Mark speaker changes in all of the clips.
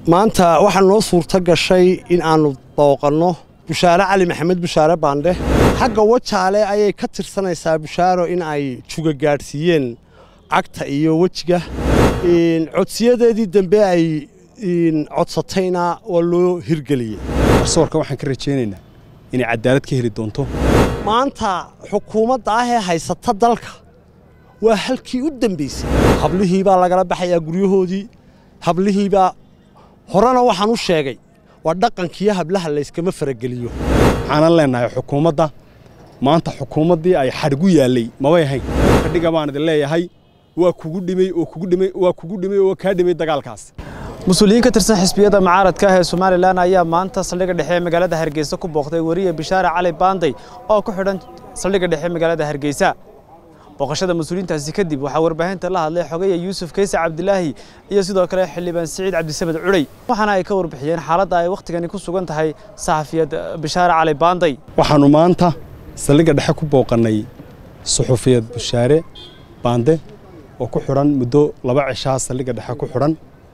Speaker 1: maanta waxaa noo suurto gashay in aannu booqanno bushaare cali maxamed bushaare baandhe xagga wajaale ayay ka tirsanaysaa bushaaro in ay juga gaadhsiiyeen cagta iyo wejiga codsiyadeedii dambe ay codsatayna waa loo hirgeliyey
Speaker 2: garsoorka waxaan ka rajaynaynaa inay cadaalad ka heli doonto
Speaker 1: maanta xukuumadda ah ee haysata dalka waa halkii u dembaysay hablihii baa lagala baxayaa guryahoodii hablihiibaa horena waxaan u sheegay waa dhaqankiiyo hablaha layskama farageliyo
Speaker 2: waxaanan leennahay xukuumadda maanta xukuumaddii ay xadhgu yaallay mabay ahayn kadhiga baan idin leeyahay waa kugu dhimay oo kugu dhimay waa kugu dhimay oo kaa dhimay dagaalkaas
Speaker 3: mas-uuliyiin ka tirsan xisbiyada mucaaradka ah ee somalilan ayaa maanta saldhigga dhexe ee magaalada hargeysa ku booqday weriye bishaare cali baanday oo ku xidhan saldhigga dhexe ee magaalada hargeysa booqashada mas-uuliyiintaasi kadib waxaa warbaahinta la hadlay xogaya yuusuf kayse cabdilaahi iyo sidoo kale xildhibaan siciid cabdisamed cudhay waxaana ay ka warbixiyeen xaaladda ay wakhtigani ku sugan tahay saxafiyad bishaare cali baanday
Speaker 2: waxaannu maanta saldhigga dhexe ku booqannay suxufiyad bushaare baande oo ku xidhan muddo laba cishaa saldhigga dhexe ku xidhan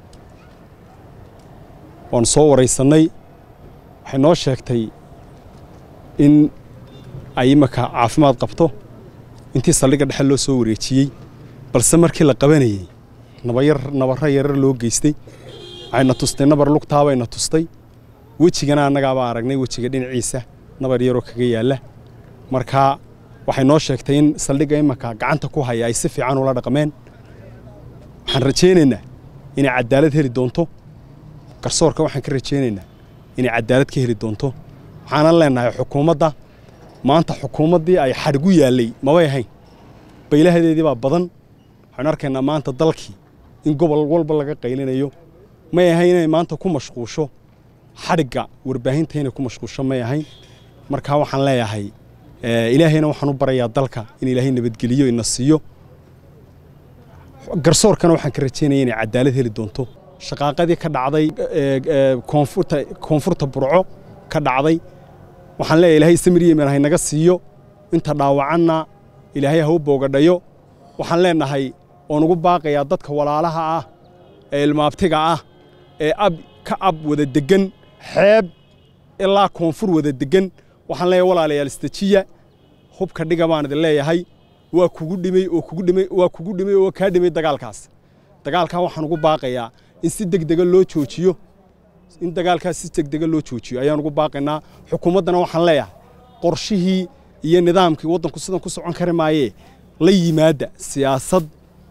Speaker 2: waanu soo waraysannay waxay noo sheegtay in ay imanka caafimaad qabto intii saldhigga dhexe loo soo wareejiyey balse markii la qabanayey nabayar nabarro yarar loo geystay waxayna tustay nabar lugtaabayna tustay wejigana annagaabaa aragnay wejiga dhinaciisa nabar yaroo kaga yaalla markaa waxay noo sheegtay in saldhigga imanka gacanta ku haya ay si fiican ula dhaqmeen waxaan rajaynaynaa inay cadaalad heli doonto garsoorka waxaan ka rajaynaynaa inay cadaalad ka heli doonto waxaanan leennahay xukuumadda maanta xukuumaddii ay xadhgu yaallay mabay ahayn baylahadeedii baa badan waxaynu arkaynaa maanta dalkii in gobol walba laga qaylinayo may ahayn inay maanta ku mashquusho xadhigga warbaahinta inay ku mashquusho may ahayn markaa waxaan leeyahay ilaahayna waxaan u barayaa dalka in ilaahay nabadgeliyo ina siiyo garsoorkana waxaan ka rajaynaya inay cadaalad heli doonto shaqaaqadii ka dhacday koonfurta koonfurta burco ka dhacday waxaan leeyahay ilaahay samir yemen hay naga siiyo inta dhaawacanna ilaahay ha u boogadhayo waxaan leennahay oon ugu baaqayaa dadka walaalaha ah ee ilmaabtiga ah ee ab ka ab wada deggan xeeb ilaa koonfur wada deggan waxaan leeyahay walaalayaal istajiya hubka dhiga baan idin leeyahay waa kugu dhimay oo kugu dhimay waa kugu dhimay oo kaa dhimay dagaalkaas dagaalkaa waxaan ugu baaqayaa in si degdega loo joojiyo in dagaalkaas si degdega loo joojiyo ayaan ugu baaqaynaa xukuumaddana waxaan leeyahay qorshihii iyo nidaamkii waddanku sidan ku socon kari maayee la yimaadda siyaasad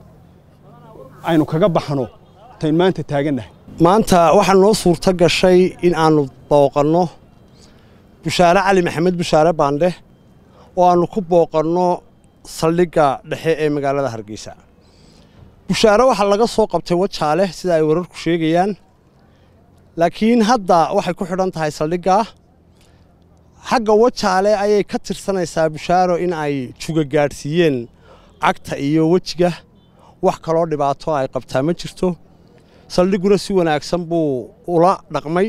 Speaker 2: aynu kaga baxno tayn maanta taagannahay
Speaker 1: maanta waxaa noo suurto gashay in aannu booqanno bushaare cali maxamed bushaare baandhe oo aannu ku booqanno saldhigga dhexe ee magaalada hargeysa bushaare waxaa laga soo qabtay wajaale sida ay wararku sheegayaan laakiin hadda waxay ku xidhan tahay saldhiggaa xagga wajaale ayay ka tirsanaysaa bushaaro in ay juga gaadhsiiyeen cagta iyo wejiga wax kaloo dhibaato ay qabtaa ma jirto saldhigguna si wanaagsan buu ula dhaqmay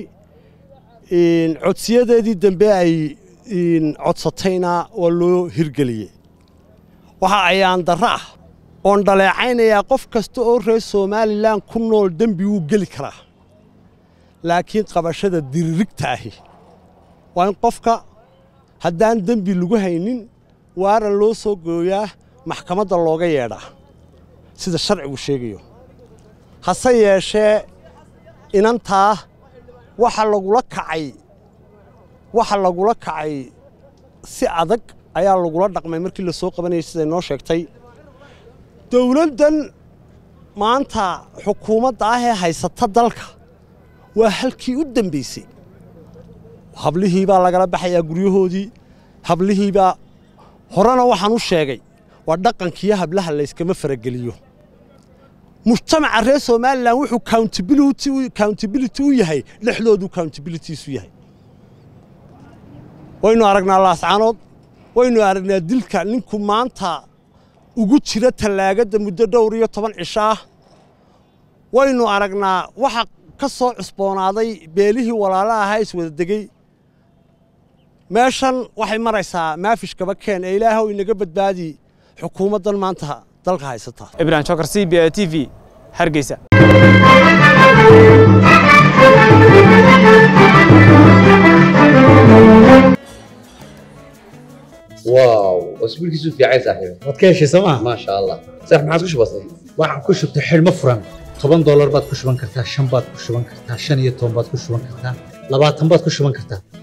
Speaker 1: codsiyadeedii dambe ay codsatayna waa loo hirgeliyey waxa ayaan darro ah oon dhaleecaynayaa qof kasta oo reer somalilan ku nool dembi wuu geli karaa laakiin qabashada diririgta ahi waa in qofka haddaan dembi lagu haynin waara loo soo gooyaa maxkamadda looga yeedhaa sida sharcigu sheegayo hase yeeshee inantaa waxa lagula kacay waxa lagula kacay si adag ayaa lagula dhaqmay markii la soo qabanayay siday noo sheegtay dowladdan maanta xukuumadda ah ee haysata dalka waa halkii u dembaysay hablihii baa lagala baxayaa guryahoodii hablihiibaa horena waxaan u sheegay waa dhaqankiiyo hablaha layskama farageliyo mujtamaca reer somalilan wuxuu countability u yahay dhexdoodu countabilitiisu yahay waynu aragnaa laascaanood waynu aragnaa dilka ninku maanta ugu jira tallaagadda muddo dhowr iyo toban cisho ah waynu aragnaa waxa ka soo cusboonaaday beelihii walaala ahaa iswada degey meeshan waxay maraysaa maafish gaba keen ee ilaahow inaga badbaadi xukuumaddan maanta dalka haysata
Speaker 3: ibrahim jokar c b a t v hargeysa
Speaker 4: واو واسبوع كيسو في عايز صاحبي
Speaker 5: waad ka heshay sooma
Speaker 4: ما شاء الله صح ما عاد كش بسيط
Speaker 5: waxaan ku shubtay xidhmo furan toban doolar baad ku shuban kartaa shan baad ku shuban kartaa shan iyo toban baad ku shuban kartaa labaatan baad ku shuban kartaa